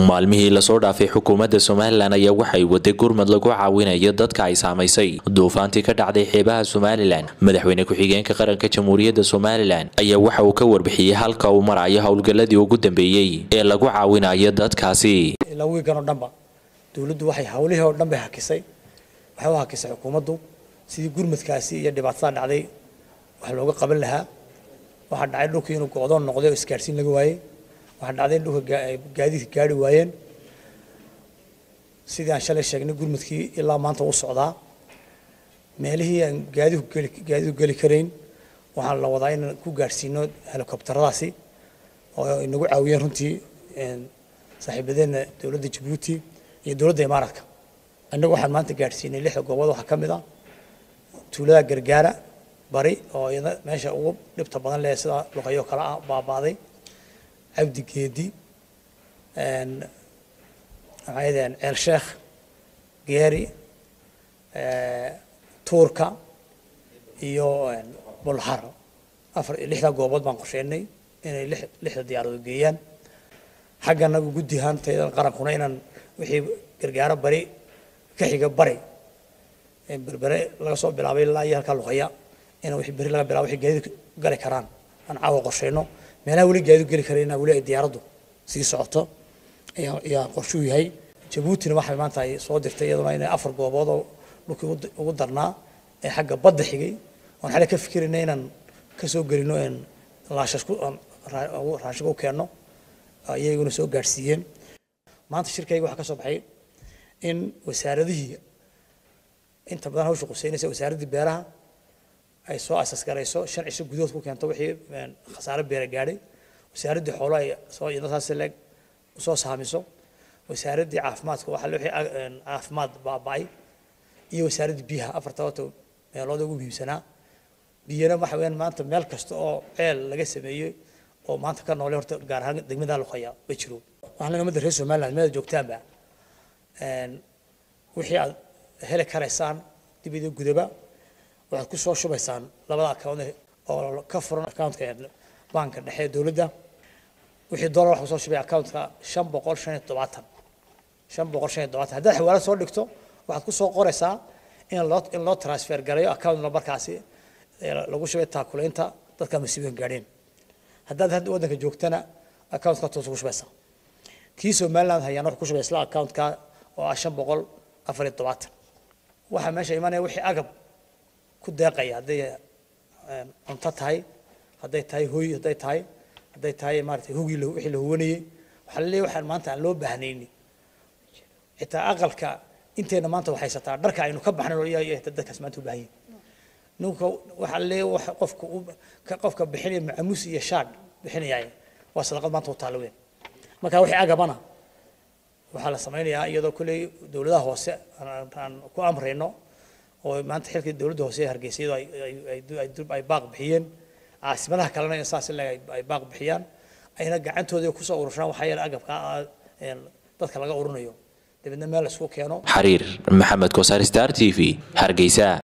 maalmihii lasoo dhaafay xukuumadda somalilan ayaa waxay waday gurmad lagu caawinayo dadka ay saamaysay duufaantii ka dhacday xeebaha somalilan madaxweyne ku-xigeenka qaranka jamhuuriyadda somalilan ayaa waxa uu ka warbixiyey halka uu marayo howlgalladii ugu dambeeyey ee lagu caawinayo dadkaasi ilaa wiigan oo dhanba dowladdu waxay hawlihii oo dhan bay hakisay waxay u hakisay xukuumaddu sidii gurmadkaasi iyo dhibaatada dhacday wax looga qaban lahaa waxaa dhacay dhulkii inuu go'doon noqday oo isgaadhsiin laga waayey waxaa dhacday in dhulka gaadiidka gaari waayeen sidii aan shalay sheegnay gurmadkii ilaa maanta u socdaa meelihii aan gaadiidku geli gaadiidku geli karayn waxaan la wadaa inaan ku gaadhsiino helikobtaradaasi oo inagu caawiyeen runtii saaxiibadeena dowladda jabuuti iyo dowladda imaaraadka annagu waxaan maanta gaadhsiinay lixda goobood waxaa ka mid ah tuulada gargaara bari oo iyada meesha ugu dhibta badan leh sida luqayo kale ah baabaaday cabdi geedi maxay yidhahdeen ceel sheekh geeri tuurka iyo bulhar afar lixda goobood baan qorsheynay inay lix lixda diyaaradood geeyaan xagga anagu guddi ahaantaydan qarankuna inaan wixii gargaaro bari ka xiga bari berbere laga soo bilaabay ilaa iyo halkaa luqaya in wixii beri laga bilaabo wixii gaadiid gali karaan aan caawa qorsheyno meelaha weli gaadiid geli karayna weli ay diyaaraddu sii socoto ayaa ayaa qorshuu yahay jabuutina waxay maanta ay soo dirtay iyaduna inay afar goobood oo dhulkii ugu darnaa ee xagga badda xigay oon xale ka fikirayna inaan ka soo gelino een laashashku raashinka u keenno iyaguna soo gaadhsiiyeen maanta shirkayga waxaa ka soo baxay in wasaaradihii inta badan hawsha quseynaysa wasaaraddii beeraha ay soo asas garayso shan cisho gudahood ku keento wixii khasaare beera gaadhay wasaaraddii xoolo ay soo iyadaas leeg soo saamiso wasaaraddii caafimaadka waxa wixii caafimaad baaba'ay iyo wasaaraddii biyaha afarta wato meelood ugu muhiimsanaa biyana waxa weeyaan maanta meel kasta oo ceel laga sameeyey oo maanta ka noole horta gaar ahaan degmada luqaya ma jiro waxaan leenahay ummadda reer somaliland meeda joogtaanba wixii aad heli karaysaan dib iyo gudaba waxaad ku soo shubaysaan labada account oo ka furan accountka banka dhexe ee dowladda wixii dollar waxaa soo shubay accountka shan boqol shan iyo todobaatan shan boqol shan iyo todobaatan haddaad xawaalad soo dhigto waxaad ku soo qoraysaa in loo in loo transfer garayo account numberkaasi lagu shubay taakulaynta dadka masiibooyin gaadheen haddaad hadda waddanka joogtana accountka toos ugu shubaysaa kii somaliland hayaan wuxuu ku shubay isla accountka oo ah shan boqol afar iyo todobaatan waxaa meesha imanaya wixii agab ku deeqaya hadday cunto tahay hadday tahay hooy hadday tahay hadday tahay maaragtay hugii wixii la huwanayey waxaa laleeyahay waxaan maanta aan loo baahnayni xitaa aqalka inteena maanta waxaysataa dharka aynu ka baxnay dadkaas maanta u baahan yihin ninka waxaa laleeyahay wax qofka qofka bixinaya macamuus iyo shaadh bixinaya waa sadaqad maanta u taalo weyn marka wixii agabana waxaa la samaynayaa iyadoo kolley dowladaha hoose aan ku amrayno oo maanta xilkii dowladda hoose ee hargeysa iyadoo ay baaq bixiyeen caasimadaha kalena saas ay baaq bixiyaan ayna gacantooda kusoo urursadaan waxaa yeele agabka dadka laga urinayo dabeedna meel la isku keeno xariir maxamed kosaar star t v hargeysa